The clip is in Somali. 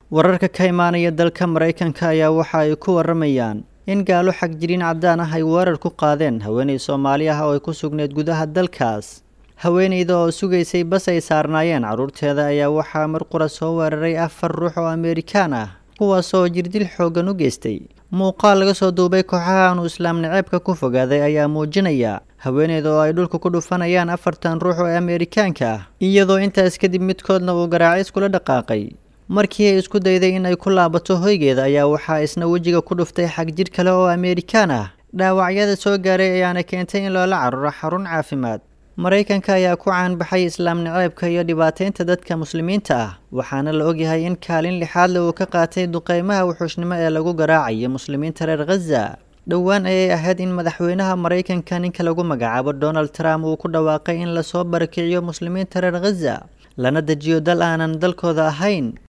wararka ka imaanaya dalka maraykanka ayaa waxa ay ku waramayaan in gaalo xagjiriin caddaan ah ay weerar ku qaadeen haweenay soomaali ah oo ay ku sugneyd gudaha dalkaas haweenayda oo sugaysay bas ay saarnaayeen carruurteeda ayaa waxaa mar qura soo weeraray afar ruux oo ameerikaan ah kuwaas oo jirdil xooggan u geystay muuqaal laga soo duubay kooxaha aanu islaam naceebka ku fogaaday ayaa muujinaya haweeneyda oo ay dhulka ku dhufanayaan afartan ruux oo ameerikaanka ah iyadoo intaas kadib midkoodna uu garaacis kula dhaqaaqay markii ay isku dayday in ay ku laabato hoygeeda ayaa waxaa isna wejiga ku dhuftay xagjir kale oo ameerikaan ah dhaawacyada soo gaaray ayaana keentay in loola caruro xarun caafimaad maraykanka ayaa ku caanbaxay islaam naceebka iyo dhibaateynta dadka muslimiinta ah waxaana la ogyahay in kaalin lixaadle uu ka qaatay duqeymaha wuxuushnimo ee lagu garaacayo muslimiinta reer khaza dhowaan ayay ahayd in madaxweynaha maraykanka ninka lagu magacaabo donald trump uu ku dhawaaqay in lasoo barakiciyo muslimiinta reer khaza lana dejiyo dal aanan dalkooda ahayn